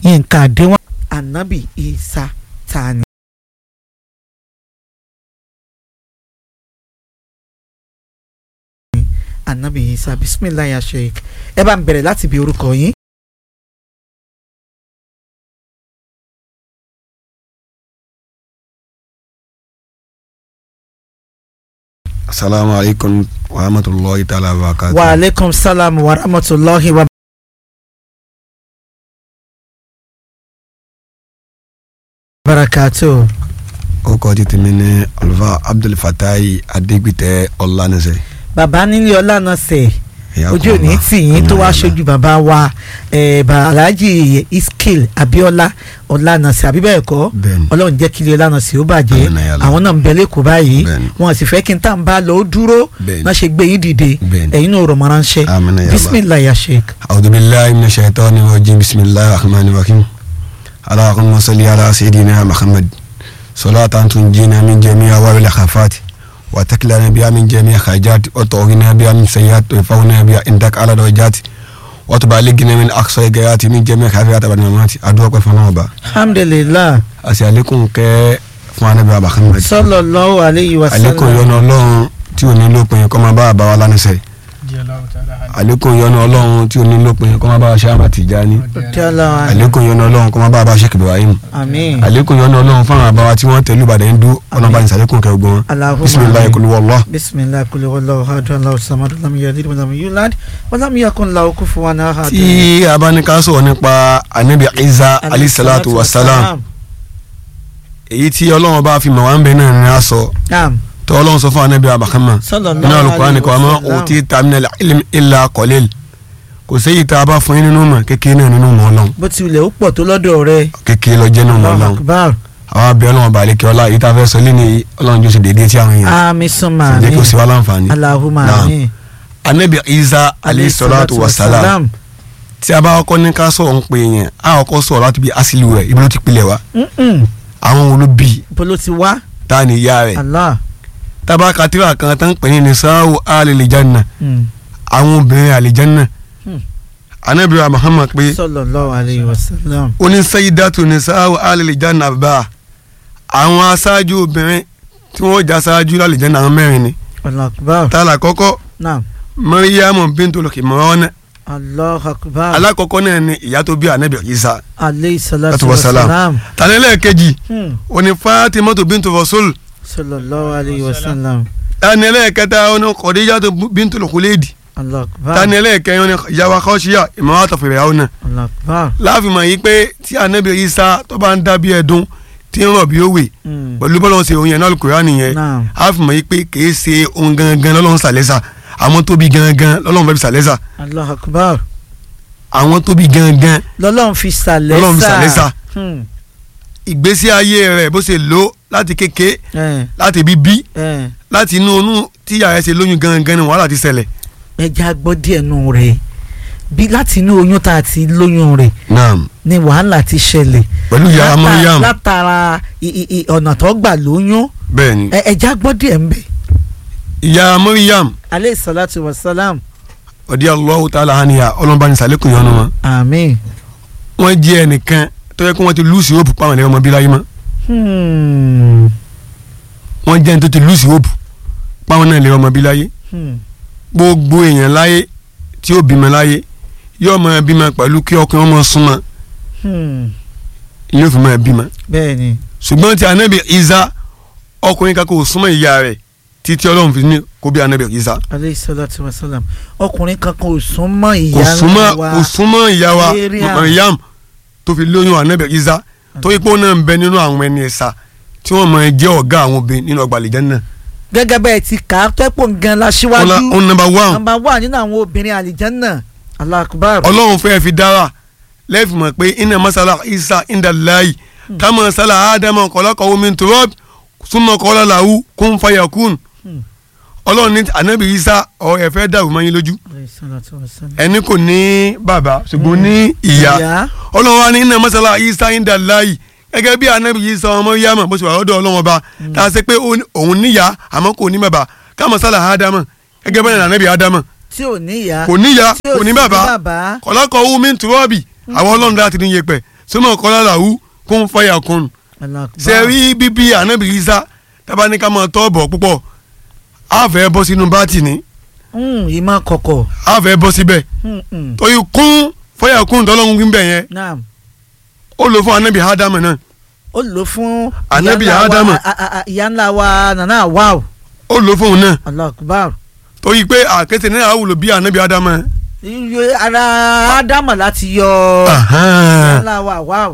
yínká àdéhùn ànábì Ìsá tani. ànábì Ìsá bisimilayi ya sheik ẹ bá ń bẹ̀rẹ̀ láti bí orúkọ yín. asalaamu alaykum wa rahmatulahi ta'ala wa barakatuh. wa aleykum salaam wa rahmatulahi wa. barakatu. o kò ti tẹ̀mí ní alfa abdulfatayi adegbite ọ̀lànìṣẹ́. bàbá nílé ọlànà sẹ̀ Ìyá ojú kan òní wà. tì yín tó wá Alhamdulillah. ṣojú bàbá wa eh, bà- alhaji iskil abiola ọlànàsì àbí bẹ́ẹ̀ kọ́ bẹ́ẹ̀ni ọlọ́run jẹ́ kílẹ̀ ọlànàsì ó bàjẹ́ Àmín ya Allah. àwọn náà ń bẹ lẹ́kọ̀ọ́ báyìí Bẹ́ẹ̀ni. wọn sì fẹ́ kí n tá n bá lọ ó dúró Bẹ́ẹ̀ni. náà ṣe gbé yín dìde Bẹ́ẹ̀ni. ẹ̀yin náà rọ̀ mọ́ ránṣẹ́ Àmín ya Allah. bisimilayi ya sheik. أعوذ بالله من الشيطان الرجيم بسم الله الرحمن الرحيم اللهم صل على سيدنا محمد صلاة تنجينا من جميع أوائل الخافات وتكلنا بها من جميع الحاجات وتغنينا بها من سيئات ويفونا بها عندك على درجات وتبلغنا من أقصى الغايات من جميع الخافات والممات أدعوك فنوبا alhamdulilah أسألكم كي فانا بها محمد sallallahu alayhi wa عليكم sallam. يوم الله tí o ní lópin kọ́ máa bá àbá wa lánàṣẹ́ àlékún yọ́nú ọlọ́run tí o ní lópin kọ́ máa bá wa ṣe àmà Tìjání Jalla àlékún yọ́nú ọlọ́run kọ́ máa bá a bá Sheikh Ibrahim àmín. àlékún yọ́nú ọlọ́run fáwọn àbáwá tí wọ́n tẹ̀lé Ìbàdàn ń dú ọ̀nà bá ní sàlékún kẹ́ ogun wọn Allahumma bisimilayi amin. kulu wàllá. bisimilahi kuli wàllu hadu alahu samadu lam yalid walam yulad walam yakun lahu kufuwan ahad. tí a bá ní ká sọ̀rọ̀ nípa anabi Isa alayhi salatu wa salam èyí tí ọlọ́run bá fi mọ̀ wá ń bẹ náà ní a sọ naam tó ọlọ́run sọ fún anabi Muhammad sallallahu nínú Al-Qur'ani alayhi kò àmọ́ wa sallam. òtí tamina ilm illa qalil kò séyìí tá a bá fún yín nínú mọ̀ kékeré náà nínú mọ̀ ọlọ́run bó ti wulẹ̀ ó pọ̀ tó lọ́dọ̀ rẹ̀. kékeré lọ jẹ́ nínú mọ̀ Allahu ọlọ́run akbar àwọn abẹ́ ọlọ́run bá lékè ọlá èyí tá a fẹ́ sọ lé ní ọlọ́run jọ́sẹ̀ déédéé tí àwọn èèyàn ami suma sì jẹ́ kí ó ami sì wá láǹfààní. Allahumma Naam. amin. anabi isa alayhi salatu wa salam tí a bá kọ́kọ́ ní ká sọ̀rọ̀ ń pè yẹn a kọ́kọ́ sọ̀rọ̀ láti bí asìlú rẹ̀ ibi ló ti pilẹ̀ wá Mm-mm. àwọn wo ló bí bolo ti wá ta ni ìyá rẹ̀ Allah. tábà katira kan tán pè ní nisaawu alilijanna Mm. àwọn obìnrin alijanna Hmm. anabi wa muhammad pé sallallahu alayhi wa sallam. oní sayidatu nisaawu alilijanna bá àwọn aṣáájú obìnrin tí wọ́n jà aṣáájú lalijanna àwọn mẹ́rin ni Allahu akbar. tala kọ́kọ́ naam mariamu bintul kimran Allahu akbar. alakọ́kọ́ náà ni ìyá tó bí anabi isa alayhi salatu Salatu wa wa salam. salam. tàlẹ́lẹ̀ kejì Hmm. oni fatimatu bintu rasul sallallahu alayhi wa sallam. tani ẹlẹ́ẹ̀kẹta oni khadijatu bintu khuledi Allahu akbar. tani ẹlẹ́ẹ̀kẹrin oni yawa khawshiya imamata firawuna Allahu akbar. láàfin mọ̀ yìí pé tí anabi isa tó bá ń dábí ẹ̀dùn tí ń rọ̀ bí ó wè Mm. pẹ̀lú bọ́lá ṣe òun yẹn náà Al-Qur'ani yẹn Naam. láàfin mọ̀ yìí pé kìí ṣe ohun gangan lọ́lọ́run sàlẹ́sà àwọn tó bí gangan lọ́lọ́run fẹ́ fi sàlẹ́sà Allahu akbar. àwọn tó bí gangan lọ́lọ́run fi sàlẹ́sà. lọ́lọ́run fi sàlẹ́sà Hmm. ìgbésí ayé rẹ̀ bó ṣe lò láti kéke ẹ láti bíbí ẹ láti inú oyún tí ìyá rẹ̀ ṣe lóyún gangan ni wàhálà ti ṣẹlẹ̀. ẹja gbọ́ díẹ̀ nù rẹ̀ bí láti inú oyún tá a ti lóyún rẹ̀ naam ni wàhálà ti ṣẹlẹ̀. pẹ̀lú ìyá Látà- Maryam látara i- i- i- ọ̀nà tó gbà lóyún bẹ́ẹ̀ ni ẹ- ẹja gbọ́ díẹ̀ ń bẹ̀. ìyá Maryam aleyhi salatu wa salam. ọ̀dí Allahu ta'ala haniya ọlọ́mọba ní sàlékún yọnu wọn. àmín. wọ́n jẹ́ ẹnìkan tó yẹ kó wọ́n ti lùsì òbù pàwọn ẹ̀rọ ọmọ bí láyé mọ́ Hmm. wọ́n jẹ́ ẹni tó ti lùsì òbù pàwọn náà lè ọmọ bí láyé Hmm. gbogbo èèyàn láyé tí ó bímọ láyé yóò máa bímọ pẹ̀lú kí ọkùnrin ọmọ súnmọ́ Hmm. yóò fi máa bímọ bẹ́ẹ̀ ni. ṣùgbọ́n ti anabi Isa ọkùnrin kan kò súnmọ́ ìyá rẹ̀ títí ọlọ́run fi ní kó bí anabi Isa aleyhi salatu wa salam. ọkùnrin kankan ò sún mọ́ kò ìyá súnmọ́ wa. kò súnmọ́ ìyá wa Mariam. Maryam tó fi lóyún anabi Isa tó yí pé ó náà ń bẹ nínú àwọn ẹni ẹ̀sà tí wọ́n máa jẹ́ ọ̀gá àwọn obìnrin nínú ọgbà àlìjánnà gẹ́gẹ́ bẹ́ẹ̀ ti kà á tẹ́pọ̀ gan la síwájú. ó nọ́mbà one nàmbà wà nínú àwọn obìnrin àlìjánná Allahu akbar. ọlọ́run fẹ́ẹ́ fi dára lẹ́ẹ̀fì mọ̀ pé iná masala isa indalayi kama masala adama kọlọ́kọ̀ọ́ min turab súnmọ́ kọ́lá làwù kún fayakun Hmm. ọlọ́run ní anabi isa ọ̀ ẹ̀ fẹ́ dàrú mọ́ yín lójú Alayhi salatu wa salam. ẹni kò ní bàbá ṣùgbọ́n ní ìyá ìyá. ọlọ́run wa ní iná masala isa indalayi gẹ́gẹ́ bí anabi isa ọmọ yamma bó ṣe wà lọ́dọ̀ ọlọ́run ọba tá a ṣe pé òun níyà àmọ́ kò ní bàbá kama masala adama gẹ́gẹ́ bẹ́ẹ̀ ni anabi adama tí ò ní ìyá. kò níyà tí ò kò ní sì bàbá kọ̀lọ́kọ̀ wú mi tùrọ́ọ̀bì àwọn ọlọ́run láti ní yẹpẹ̀ súnmọ́ kọ́lá làwù kún fàyà kún Allahu Akbar. ṣe rí bíbí ànábì Ìsá tábà ní ká máa tọ́ bọ̀ púpọ̀ á fẹ́ bọ́ sínú bátì ni Mm, ìmọ̀ kọ̀kọ̀. á fẹ́ bọ́ síbẹ̀ Mm, mm. torí kún fàyà kún tọ́lọ́hún gbígbẹ̀ yẹn naam ó lò fún ànábì ádámù náà ó lò fún Ànábì ìyá ńlá wa- Ádámù. a- a- a- ìyá ńlá wa nana wáò ó lò fún òun náà Allahu Akbar. torí pé àkété náà àwùlò bí ànábì ádámù iye ara ádámà láti yọ ìyá ńlá wa wáò.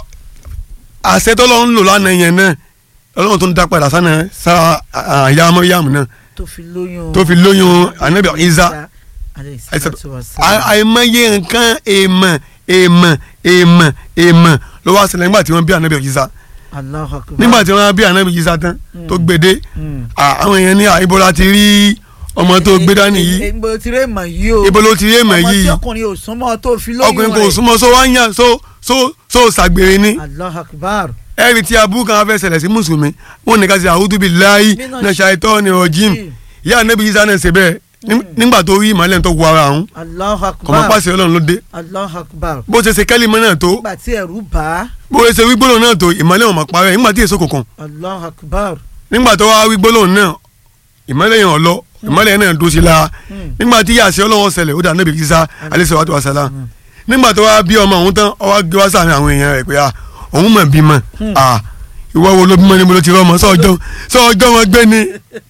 àṣẹ tọ́lọ́hún lò lánàá yẹn náà ọlọ́run tó ń dá padà sánà sá àyà mọ́ríyàmù náà tó fi lóyún. tó fi lóyún ànábì Ìsá alayhi Àìsàn- salatu wassalam. à- àìmọye nǹkan èèmọ̀ èèmọ̀ èèmọ̀ èèmọ̀ ló wá ṣẹlẹ̀ nígbà tí wọ́n bí ànábì Ìsá Allahu Akbar. nígbà tí wọ́n bí ànábì Ìsá tán tó gbèdé Mm. à, àwọn èèyàn ní àìbò láti rí ọmọ tó gbé dání Eh, yìí eh, ibo ti rè mọ̀ yìí o. ibo ló ti rí èèmọ̀ ọmọ tí yìí ọkùnrin ò súnmọ́ tó fi lóyún ọkùnrin kò rẹ̀. súnmọ́ só wá ń yàn só só só ṣàgbèrè ni Allahu Akbar. ẹ̀rì tí abú kan fẹ́ ṣẹlẹ̀ sí mùsùlùmí wọn ní ká ṣe a'udhu billahi Mina minash shaitani rajim Mm. ìyá ànábì Ìsá náà ṣe bẹ́ẹ̀ ní- nígbà tó rí ìmọ̀lẹ́ tó wọ ara àwọn Allahu kọ̀mọ́ Akbar. pàṣẹ ọlọ́run ló dé Allahu Akbar. bó ṣe ṣe kẹ́límọ̀ náà tó nígbà tí ẹ̀rù bá a. bó ṣe wí gbólóhùn náà tó ìmọ̀lẹ́ wọn mọ̀ parẹ́ nígbà tí èso kòkan Allahu Akbar. nígbà tó wá wí gbólóhùn náà ìmọ̀lẹ́ yẹn ọ̀lọ́ ìmọ̀lẹ́ yẹn náà dó sí la Mm. nígbà tí yàṣẹ ọlọ́wọ́ ṣẹlẹ̀ ó dà Ànábì Ìsá alayhi salatu wassalam Mm. nígbà tó wá bí ọmọ òun tán ó wá gbé wá sáàrin àwọn èèyàn rẹ̀ pé à òun mọ̀ bímọ à ìwọ wo ló bímọ níbo ló ti rọ́mọ sọ́ọ̀jọ́ sọ́ọ̀jọ́ wọn gbé ni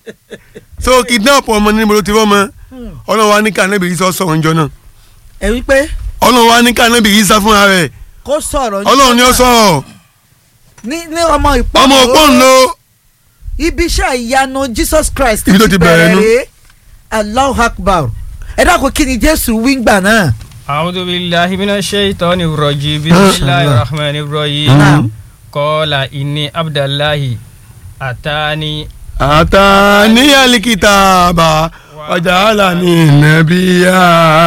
so kidnap ọmọ níbo ló ti rọ́mọ Mm. ọlọ́run wa ní ká Ànábì Ìsá sọ̀rọ̀ ńjọ́ náà ẹ wí pé ọlọ́run wa ní ká Ànábì Ìsá fúnra rẹ̀ kó sọ̀rọ̀. ọlọ́run ni ó sọ̀rọ̀ ní ní ọmọ ìpọ́n. ọmọ òpó ń lo ibi iṣẹ́ ìyanu Jesus Christ Ibi tó ti bẹ̀rẹ̀ nu. rèé Allahu Akbar ẹ dákun kí ni Jésù wí gbà náà. أعوذ بالله من الشيطان الرجيم بسم الله الرحمن الرحيم نعم. قال إني عبد الله أتاني àtàní alikitaba ọjàlá ní nàbíyà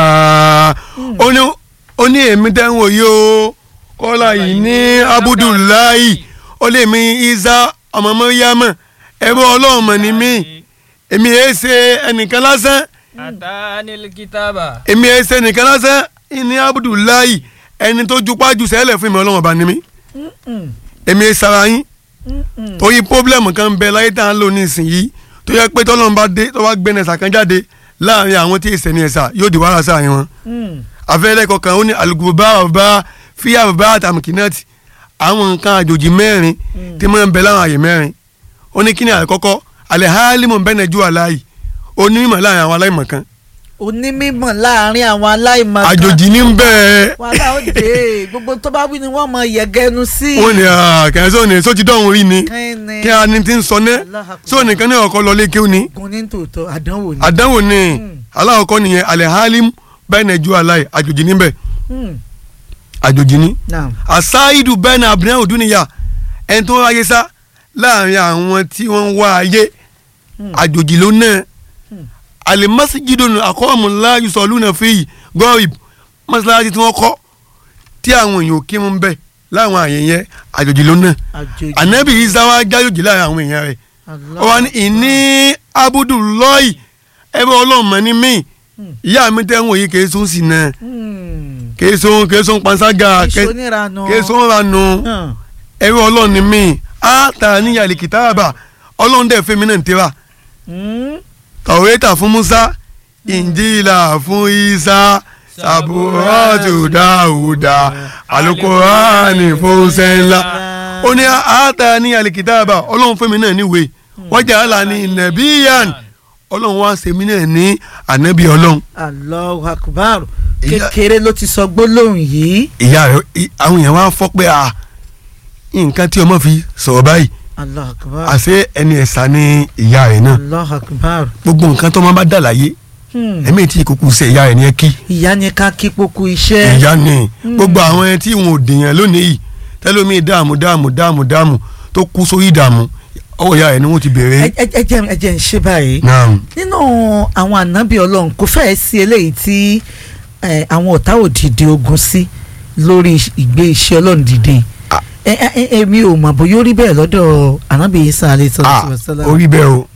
ó ní ó ní èmi tẹ́ ń wò yí o kọ́lá yìí ní abudulayi ó lè mi isa ọmọ mọ́ríyámọ̀ ẹ̀rọ ọlọ́run mọ̀ ní mí èmi ẹ̀ ṣe ẹnìkan lásán أتاني الكتاب èmi ẹ̀ ṣe ẹnìkan lásán ní abudulayi ẹni tó jupájú sẹ́lẹ̀ fún mi ọlọ́run ọba ní mí Mm, èmi ẹ̀ sara yín mm, mm. torí pọ́blẹ́mù kan bẹ láyé tá à ń lò nísìnyí tó yẹ pé tọ́lọ́run bá dé tó wá gbé ẹ̀sà kan jáde láàrin àwọn tí ìsẹ̀ ní ẹ̀sà yóò di wàhálà sáàrin wọn. Mm. àfẹ́lẹ́ kọkàn ó ní alùpùpù àbá fíyà àbá àtàmùkínẹ́tì àwọn nǹkan àjòjì mẹ́rin tí máa ń bẹ láwọn àyè mẹ́rin ó ní kíni àkọ́kọ́ alẹ́ hálímù bẹ́ẹ̀ ju àláyì onímọ̀ láàrin àwọn aláìmọ̀ kan onímọ̀ láàrin àwọn aláìmọ̀ kan. àjòjì ní bẹ́ẹ̀ wàhálà ó dé gbogbo tó bá wí ni wọ́n mọ yẹ̀gẹ́nu sí. wọ́n ní kẹ́hìn ní sóti dọ́hùn rí ni Kíni? kí a ní ti ń sọ ná Allahu Akbar. sóò nìkan ní ọkọ lọlé kéwù ni gun ní tòótọ́ àdánwò ni. àdánwò ni Mm. aláwọ̀kọ́ nìyẹn alẹ́ hálímù bẹ́ẹ̀ ju àláyì àjòjì níbẹ̀ Mm, àjòjì ní. naam. àsáìdù bẹ́ẹ̀ ni àbúrẹ́ òdúnìyà ẹni tó ń wáyé sá láàrin àwọn tí wọ́n ń wá ayé Hmm. àjòjì ló náà Hmm. àlèmọ́síjìdò àkọ́ọ̀mù láàyè sọ̀lú náà fi yìí gọ́ọ̀rì mọ́sálásí tí wọ́n kọ́ tí àwọn èèyàn ò kí mú bẹ́ẹ̀ láwọn àyè yẹn àjòjì ló náà àjòjì. ànábì Ìsá wá jájòjì láàrin àwọn èèyàn rẹ̀ Allahu ó wá ní ìní abudulayi ẹbí ọlọ́run mọ̀ ní mí Hmm. ìyá mi tẹ́ ń wòye kèé sún sí náà Mm. kèé sún kèé sún panṣágà Èso níranu. kèé sún ranu Hàn. ẹrú ọlọ́run ni mí á tà níyàlè kìtàbà ọlọ́run dẹ̀ fún mi náà ń tẹ́ra Mm. tàwétà fún Musa ìnjílà fún Isa sàbúrọ́tù dáúdà alukurani fún sẹ́ńlá ó ní á tà níyàlè kìtàbà ọlọ́run fún mi náà níwèé wọ́n jẹ́ àlà ní nàbíyàn ọlọ́run wá ṣe mí náà ní ànábì ọlọ́run Allahu Akbar Ìyá- kékeré ló ti sọ gbólóhùn yìí ìyá rẹ̀ i- àwọn èèyàn wá fọ́ pé à nǹkan tí ọmọ fi sọ̀rọ̀ báyìí Allahu Akbar àṣé ẹni ẹ̀sà ni ìyá rẹ̀ náà Allahu Akbar gbogbo nǹkan tó máa bá dà láyé Hmm. ẹ̀mí tí ìkókù ṣe ìyá rẹ̀ ní ẹ kí ìyá ni ká kí poku iṣẹ́ ìyá ni Mm. gbogbo àwọn ẹni tí wọn ò dèèyàn lónìí yìí tẹ́lómi dààmú dààmú dààmú dààmú tó kú sórí ìdààmú ọwọ́ ìyá rẹ̀ ni wọ́n ti bèrè. ẹ ẹ- ẹ jẹ́ ẹ jẹ́ ń ṣe báyìí naam nínú àwọn ànábì ọlọ́run kò fẹ́ẹ́ sí eléyìí tí eh, àwọn ọ̀tá ò dìde ogun sí lórí ìgbé iṣẹ́ ọlọ́run dìde Ah. Ẹ- ẹ- ẹ- èmi ò mọ̀ bóyá ó rí bẹ́ẹ̀ lọ́dọ̀ ànábì Isa alayhi ah salatu wassalam orí bẹ́ẹ̀ o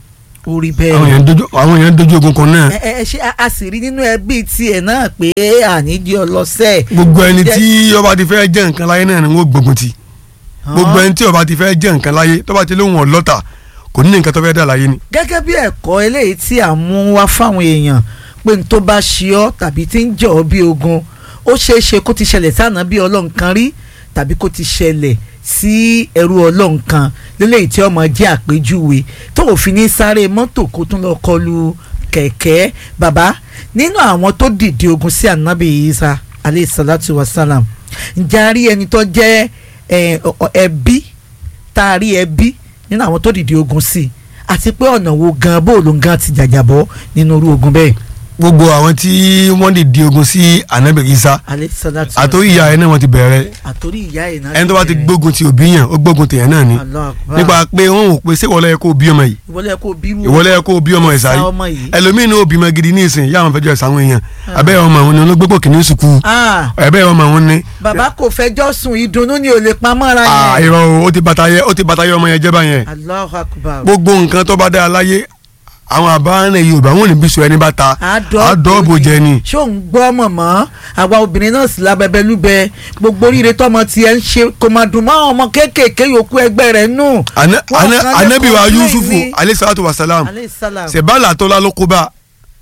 orí àwọn bẹ́ẹ̀ èèyàn dojú àwọn èèyàn dojú ogun kan náà ẹ ẹ ṣe a- a sì rí nínú ẹbí tiẹ̀ náà pé àníjí ọlọ́sẹ̀ gbogbo ẹni Jẹ́- tí ó bá ti fẹ́ jẹ́ nǹkan láyé náà ni wọ́n gbógun ti gbogbo ẹni tí ó bá ti fẹ́ jẹ́ nǹkan láyé tó bá ti lóhùn ọlọ́ta kò ní nǹkan tó fẹ́ dà láyé ni. gẹ́gẹ́ bí ẹ̀kọ́ eléyìí tí à ń mú wá fáwọn èèyàn pé n tó bá ṣe ọ́ tàbí tí ń jẹ́ ọ́ bí ogun ó ṣeé ṣe kó ti ṣẹlẹ̀ sáànà bí ọlọ́run kan rí tàbí kó ti ṣẹlẹ̀ sí ẹrú ọlọ́run kan lélẹ́yìí tí ọmọ jẹ́ àpèjúwe tó òfin ní sáré mọ́tò kó tún lọ kọlu kẹ̀kẹ́ bàbá nínú àwọn tó dìde ogun sí ànábì Isa aleyhi salatu wa salam ǹjẹ́ a rí ẹni tó jẹ́ ẹ, ọ- ọ- ẹbí tá a rí ẹbí nínú àwọn tó dìde ogun sí i àti pé ọ̀nà wo gan bó ló ń gan ti jàjàbọ́ nínú irú ogun bẹ́ẹ̀. gbogbo àwọn tí wọ́n lè di ogun sí anabi Isa alẹ́ sọ́dá tí àtòrí ìyá ẹ̀ náà wọ́n ti bẹ̀rẹ̀ àtòrí ìyá ẹ̀ náà. ẹni tó bá ti gbógun ti òbí yàn ó gbógun tèèyàn náà ni Allah akbar. nípa pé wọn ò pé séwọlẹ yẹ kó bí ọmọ yìí ìwọlé kó bírú. ìwọlẹ yẹ kó bí ọmọ ẹ̀ Sa sáyé ọmọ yìí. ẹlòmíín ní òbí mọ gidi ní ìsìn yá àwọn fẹjọ ìsàwọn èèyàn abẹ́ ọmọ àwọn ni olóògbé kìíní sùkú Ah, ẹ̀bẹ́ ọmọ àwọn ni bàbá kò fẹjọ́ sùn ìdùnnú ni ò lè pamọ́ra Ah, yẹn. irọ́ o, ó ti bàtà yẹ ó ti bàtà yẹ ọmọ yẹn jẹ́ báyẹn Allahu akbar. gbogbo nǹkan tó bá dáa láyé àwọn àbáwọn yorùbá wọn ò ní bí sọ ẹni bá ta àdọ́ọ̀bò jẹ ni ṣó ń gbọ́ mọ̀mọ́ àwa obìnrin náà sì lábẹ́bẹ́ lúbẹ gbogbo oríire tọmọ tiẹ̀ ń ṣe kò máa dùn mọ́ àwọn ọmọ kéékèèké yòókù ẹgbẹ́ rẹ̀ nù. Ana- Wọ́n ana- kàn lè anabi wa complain yusufu ni. alayhi salatu wa salam Alayhi salam. sẹ̀bá àlàtó la ló kó bá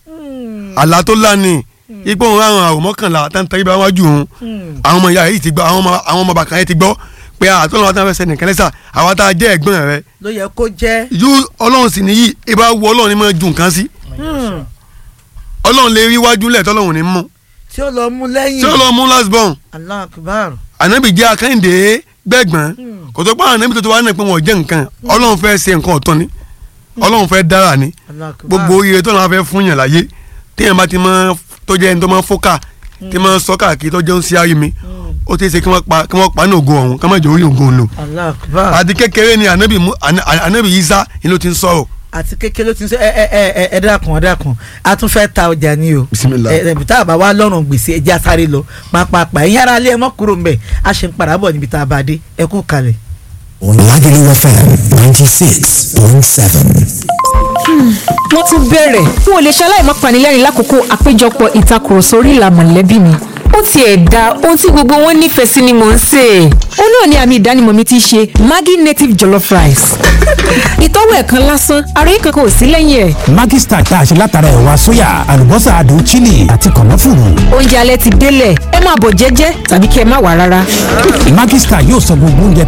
Hmm, àlàtó la ni ipò òun àwọn àwọn mọ́kànlá táǹtà ibà wájú òun hmm. àwọn ọmọ ìyá yìí ti gbọ́ àwọn ọmọ àwọn ọmọ bàkàn yẹn ti gbọ́ pé àtọ́nà wa táwọn fẹ́ sẹ́ni kẹ́lẹ́sà àwa tá a jẹ́ ẹ̀gbọ́n rẹ ló yẹ kó jẹ́. yú ọlọ́run sì nìyí ibà wọ ọlọ́run ni máa ju nǹkan sí Hmm, ọlọ́run lè rí wájú lẹ̀ tọ́lọ́run ní mú tí ó lọ mú lẹ́yìn. tí ọlọ́run mú last born Allahu akbar. ànábì jẹ́ akẹ́hìndé gbẹ̀gbọ́n Hmm. kò tó pa ànábì tó ti wá náà pé wọ́n jẹ́ nǹkan ọlọ́run fẹ́ ṣe nǹkan ọ̀tọ̀ ni ọlọ́run fẹ́ dára ni Allahu akbar. gbogbo oríire tó náà fẹ́ fún yàn láyé téèyàn bá ti máa tó jẹ́ ẹni tó máa fọ́kà tí máa sọ káàkiri tó jẹun sí ayé mi Hmm, ó ti ṣe kí wọ́n pa kí wọ́n pa ní ògo ọ̀hún ká má jẹ́ orí ògo òun lò Allahu akbar. àti kékeré ni ànábì mú àná- ànábì Ìsá ni ló ti ń sọ̀rọ̀ àti kékeré ló ti ń sọ ẹ ẹ ẹ ẹ ẹ dákun ẹ dákun a tún fẹ́ ta ọjà ni o Bismillah. ẹ ẹ tá a bá wá lọ́rùn gbèsè ẹ jẹ́ a sáré lọ pàápàá ẹ̀yin ara alẹ́ ẹ mọ́ kúrò mbẹ̀ a ṣe ń padà bọ̀ níbi tá a bá dé ẹ kú kalẹ̀. Lagelu FM 96.7. wọ́n tún bẹ̀rẹ̀ n ò lè ṣe aláìmọ́ panilẹ́rìn lákòókò àpéjọpọ̀ ìtakùrọ̀sọ orí ìlà mọ̀lẹ́bí mi ó tiẹ̀ da ohun tí gbogbo wọn nífẹ̀ẹ́ sí ni mò ń sè é ó náà ni àmì ìdánimọ̀ mi ti ṣe Maggi native jollof rice ìtọ́wò ẹ̀kan lásán ara yìí kankan ò sí lẹ́yìn ẹ̀ Maggi Star tá a ṣe látara ẹ̀wà sóyà, àlùbọ́sà adùn chili àti kànáfùrù. oúnjẹ alẹ́ ti délẹ̀ ẹ máa bọ̀ jẹ́jẹ́ tàbí kí ẹ má wà rárá. Maggi Star yóò sọ gbogbo oúnjẹ